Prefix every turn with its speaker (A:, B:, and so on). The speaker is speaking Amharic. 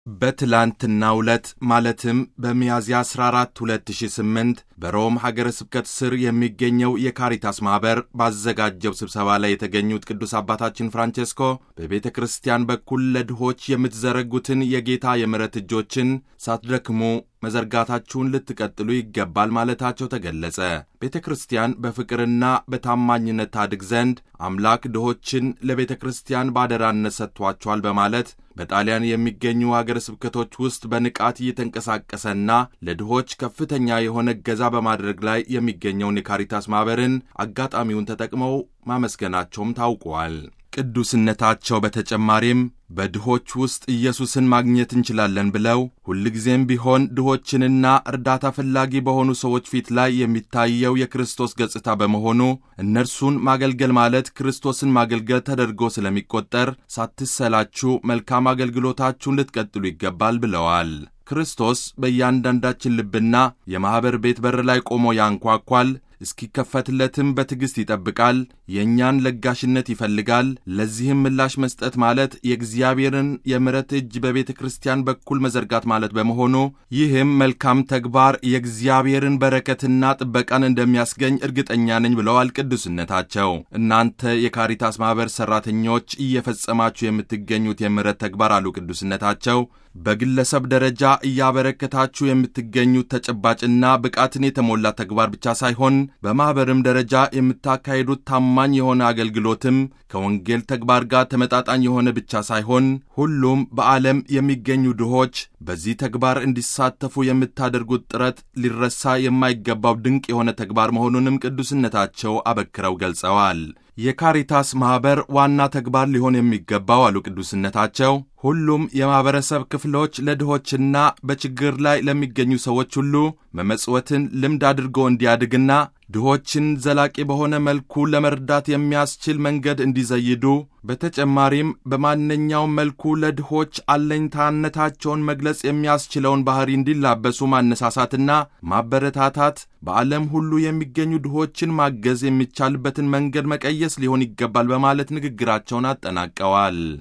A: በትላንትናው ዕለት ማለትም በሚያዝያ 14 2008 በሮም ሀገረ ስብከት ስር የሚገኘው የካሪታስ ማኅበር ባዘጋጀው ስብሰባ ላይ የተገኙት ቅዱስ አባታችን ፍራንቼስኮ በቤተ ክርስቲያን በኩል ለድሆች የምትዘረጉትን የጌታ የምሕረት እጆችን ሳትደክሙ መዘርጋታችሁን ልትቀጥሉ ይገባል ማለታቸው ተገለጸ። ቤተ ክርስቲያን በፍቅርና በታማኝነት ታድግ ዘንድ አምላክ ድሆችን ለቤተ ክርስቲያን ባደራነት ሰጥቷቸዋል በማለት በጣሊያን የሚገኙ አገረ ስብከቶች ውስጥ በንቃት እየተንቀሳቀሰና ለድሆች ከፍተኛ የሆነ እገዛ በማድረግ ላይ የሚገኘውን የካሪታስ ማኅበርን አጋጣሚውን ተጠቅመው ማመስገናቸውም ታውቋል። ቅዱስነታቸው በተጨማሪም በድሆች ውስጥ ኢየሱስን ማግኘት እንችላለን ብለው ሁልጊዜም ቢሆን ድሆችንና እርዳታ ፈላጊ በሆኑ ሰዎች ፊት ላይ የሚታየው የክርስቶስ ገጽታ በመሆኑ እነርሱን ማገልገል ማለት ክርስቶስን ማገልገል ተደርጎ ስለሚቆጠር ሳትሰላችሁ መልካም አገልግሎታችሁን ልትቀጥሉ ይገባል ብለዋል። ክርስቶስ በእያንዳንዳችን ልብና የማኅበር ቤት በር ላይ ቆሞ ያንኳኳል እስኪከፈትለትም በትዕግሥት ይጠብቃል። የእኛን ለጋሽነት ይፈልጋል። ለዚህም ምላሽ መስጠት ማለት የእግዚአብሔርን የምሕረት እጅ በቤተ ክርስቲያን በኩል መዘርጋት ማለት በመሆኑ ይህም መልካም ተግባር የእግዚአብሔርን በረከትና ጥበቃን እንደሚያስገኝ እርግጠኛ ነኝ ብለዋል ቅዱስነታቸው። እናንተ የካሪታስ ማኅበር ሠራተኞች እየፈጸማችሁ የምትገኙት የምሕረት ተግባር አሉ ቅዱስነታቸው በግለሰብ ደረጃ እያበረከታችሁ የምትገኙት ተጨባጭና ብቃትን የተሞላ ተግባር ብቻ ሳይሆን በማኅበርም ደረጃ የምታካሂዱት ታማኝ የሆነ አገልግሎትም ከወንጌል ተግባር ጋር ተመጣጣኝ የሆነ ብቻ ሳይሆን ሁሉም በዓለም የሚገኙ ድሆች በዚህ ተግባር እንዲሳተፉ የምታደርጉት ጥረት ሊረሳ የማይገባው ድንቅ የሆነ ተግባር መሆኑንም ቅዱስነታቸው አበክረው ገልጸዋል። የካሪታስ ማኅበር ዋና ተግባር ሊሆን የሚገባው አሉ ቅዱስነታቸው ሁሉም የማኅበረሰብ ክፍሎች ለድሆችና በችግር ላይ ለሚገኙ ሰዎች ሁሉ መመጽወትን ልምድ አድርጎ እንዲያድግና ድሆችን ዘላቂ በሆነ መልኩ ለመርዳት የሚያስችል መንገድ እንዲዘይዱ በተጨማሪም በማንኛውም መልኩ ለድሆች አለኝታነታቸውን መግለጽ የሚያስችለውን ባሕሪ እንዲላበሱ ማነሳሳትና ማበረታታት በዓለም ሁሉ የሚገኙ ድሆችን ማገዝ የሚቻልበትን መንገድ መቀየስ ሊሆን ይገባል በማለት ንግግራቸውን አጠናቀዋል።